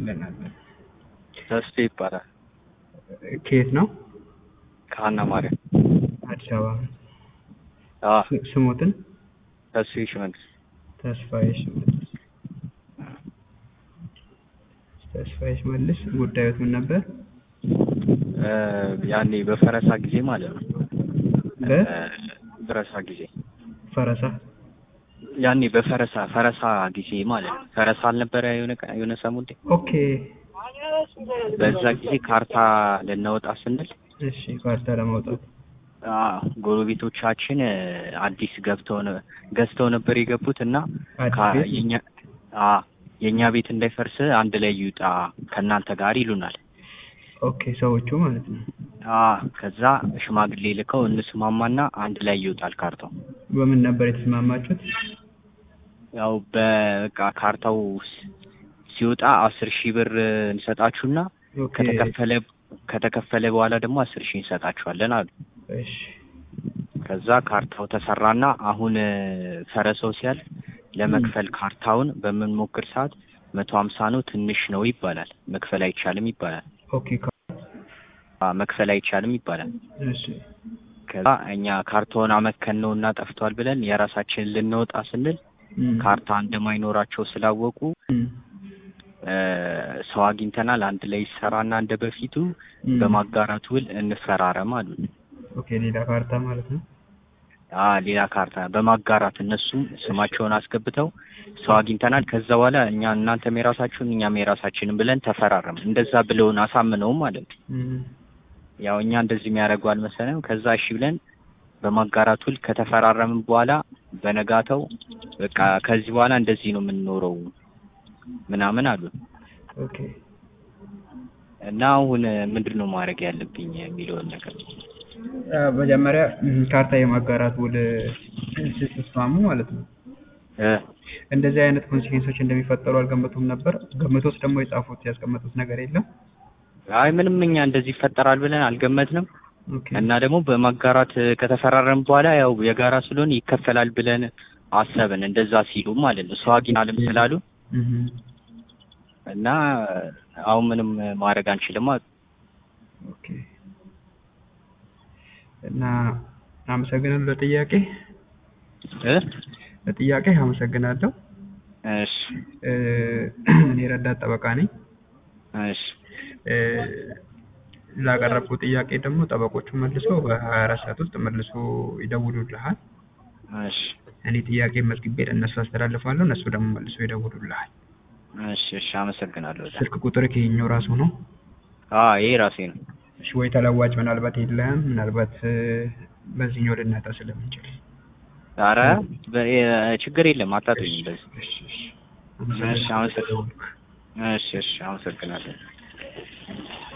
ይለናለን። ተስፋ ይባላል። ከየት ነው? ከሀና ማርያም አዲስ አበባ። አዎ ስ- ስሞትን ተስፋዬ ሽመልስ ተስፋዬ ሽመልስ። ተስፋዬ ሽመልስ ጉዳዮት ምን ነበር? እ፣ ያኔ በፈረሳ ጊዜ ማለት ነው። በ እ፣ ፈረሳ ጊዜ ፈረሳ ያኔ በፈረሳ ፈረሳ ጊዜ ማለት ነው። ፈረሳ አልነበረ የሆነ ቀ- የሆነ ሰሞን ላይ? ኦኬ። በዛ ጊዜ ካርታ ልናወጣ ስንል እሺ ካርታ ለማውጣት አዎ፣ ጎረቤቶቻችን እ፣ አዲስ ገብተው ነ- ገዝተው ነበር የገቡት እና አዲስ ካ- ቤት? የኛ አዎ የእኛ ቤት እንዳይፈርስ አንድ ላይ ይውጣ ከእናንተ ጋር ይሉናል። ኦኬ ሰዎቹ ማለት ነው። አዎ ከዛ ሽማግሌ ልከው እንስማማና አንድ ላይ ይወጣል ካርታው። በምን ነበር የተስማማችሁት? ያው በቃ ካርታው ስ- ሲወጣ አስር ሺህ ብር እንሰጣችሁና ኦኬ ከተከፈለ ከተከፈለ በኋላ ደግሞ አስር ሺህ እንሰጣችኋለን አሉ። እሺ ከዛ ካርታው ተሰራና አሁን እ፣ ፈረሰው ሲያልፍ ለመክፈል ካርታውን በምንሞክር ሰዓት መቶ ሀምሳ ነው ትንሽ ነው ይባላል። መክፈል አይቻልም ይባላል። ኦኬ ካ- አ፣ መክፈል አይቻልም ይባላል። እሺ ከዛ እኛ ካርታውን አመከን ነው እና ጠፍቷል ብለን የራሳችንን ልንወጣ ስንል እም፣ ካርታ እንደማይኖራቸው ስላወቁ እም፣ እ፣ ሰው አግኝተናል አንድ ላይ ይሰራና እንደ በፊቱ እም። በማጋራት ውል እንፈራረም አሉን። ኦኬ ሌላ ካርታ ማለት ነው። አ ሌላ ካርታ በማጋራት እነሱም ስማቸውን አስገብተው ሰው አግኝተናል። ከዛ በኋላ እኛ እናንተም የራሳችሁን እኛም የራሳችንን ብለን ተፈራረም። እንደዛ ብለውን አሳምነውም ማለት ነው። እም፣ ያው እኛ እንደዚህ የሚያደርጉ አልመሰለም። ከዛ እሺ ብለን በማጋራት ውል ከተፈራረምን በኋላ በነጋተው በቃ ከዚህ በኋላ እንደዚህ ነው የምንኖረው ምናምን አሉ ኦኬ እና አሁን ምንድን ነው ማድረግ ያለብኝ የሚለውን ነገር አ፣ መጀመሪያ እም፣ ካርታ የማጋራት ውል ስትስማሙ ማለት ነው እ እንደዚህ አይነት ኮንሲኩዌንሶች እንደሚፈጠሩ አልገመቱም ነበር። ገምቶስ ደግሞ የጻፉት ያስቀመጡት ነገር የለም። አይ ምንም እኛ እንደዚህ ይፈጠራል ብለን አልገመትንም። ኦኬ እና ደግሞ በማጋራት ከተፈራረም በኋላ ያው የጋራ ስለሆነ ይከፈላል ብለን አሰብን። እንደዛ ሲሉ ማለት ነው ሰው አግኝተናልም ስላሉ እም፣ እና አሁን ምንም ማድረግ አንችልም አሉ። ኦኬ እና አመሰግናለሁ ለጥያቄ እ ለጥያቄ አመሰግናለሁ። እሺ እ፣ እኔ ረዳት ጠበቃ ነኝ። እሺ እ፣ ላቀረብኩ ጥያቄ ደግሞ ጠበቆቹ መልሶ በሀያ አራት ሰዓት ውስጥ መልሶ ይደውሉልሃል። እሺ እኔ ጥያቄ መዝግቤ ለእነሱ አስተላልፋለሁ። እነሱ ደግሞ መልሶ ይደውሉልሃል። እሺ እሺ አመሰግናለሁ። በጣም ስልክ ቁጥር ከየኛው ራሱ ነው። አ ይሄ ራሴ ነው። እሺ ወይ ተለዋጭ ምናልባት የለህም? ምናልባት እ፣ በዚህኛው ልናጣ ስለምንችል ኧረ በ- የ- ችግር የለም አታጡኝ በዚህ እሺ እሺ እሺ አመሰግናለሁ። እሺ እሺ አመሰግናለሁ።